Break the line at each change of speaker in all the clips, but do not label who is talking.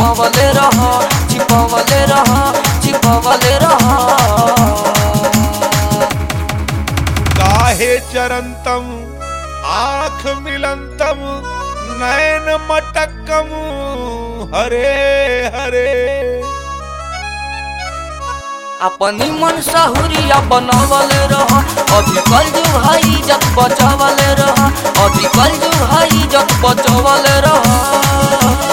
छिपवले रह छिपवले रह छिपवले रह
काहे चरंतम आंख मिलंतम नयन मटकम हरे हरे
अपनी मन सहुरिया बनवले रह अभी कल जो भाई जत बचवले रह अभी कल जो भाई जत बचवले रह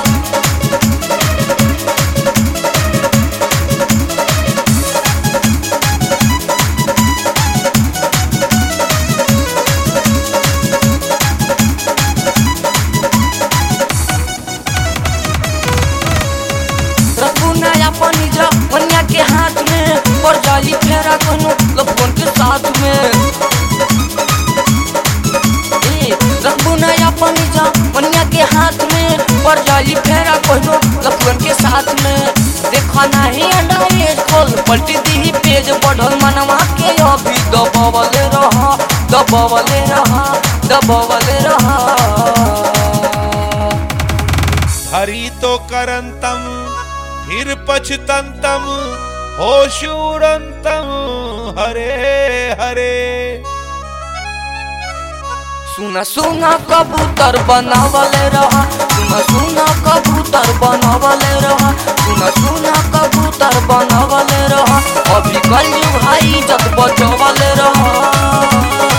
रखूना अपनी जवनिया के हाथ में पड़ जाई फेरा कोनो लफन के साथ में ए, रखूना अपनी जवनिया के हाथ में पड़ जाई फेरा कोनो लफन के साथ में देखा नहीं अंडा ये खोल पलटी दी पेज बढ़ल मनवा के अभी दबवले रह दबवले रह दबवले रह
हरि तो करंतम फिर पछतंतम होशूरंतम हरे हरे
सुना सुना कबूतर बनावले रहा सुना सुना कबूतर बनावले रहा सुना सुना कबूतर बनावले रहा अभी कल भाई जत बचवले रहा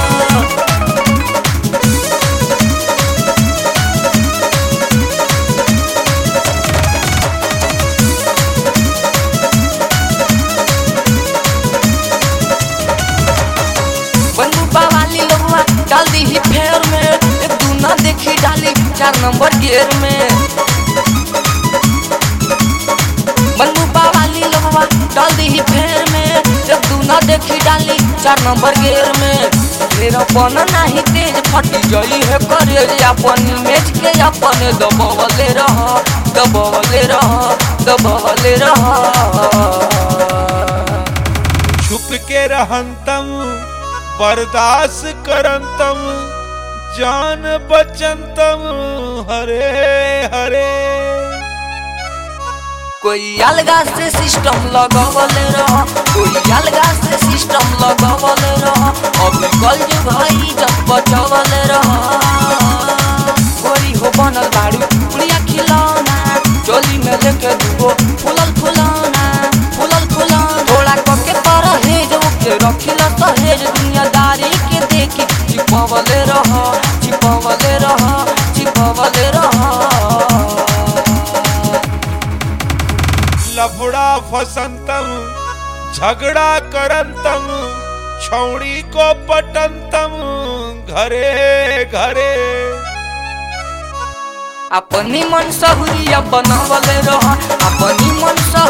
बंदूका वाली लोगवा डाल दी ही फेर में एक दू ना देखी डाली चार नंबर गेर में बंदूका वाली लोगवा डाल दी ही फेर में एक दू ना देखी डाली चार नंबर गेर में फिर अपन नहीं तेज फटी जई है करे अपन मेज के अपन दबवले रह दबवले रह दबवले रह
छुप के रहंतम बर्दाश्त करंतम जान बचंतम हरे हरे
कोई अलगा से सिस्टम लगावले रह कोई अलगा से सिस्टम लगावले रह अभी कल जो भाई जब बचवले रह गोरी हो बनल बाड़ू पुड़िया खिलौना चोली में लेके दुगो फुलल फुलौना फुलल फुलौना थोड़ा कके पर हेज ओके रखिला सहेज दुनियादारी के देखी छिपवले रह छिपवले रह छिपवले रह
लफड़ा फसंतम झगड़ा करंतम छौड़ी को पटंतम घरे घरे
अपनी मन सहुरिया बनावले रह अपनी मन सहुरिया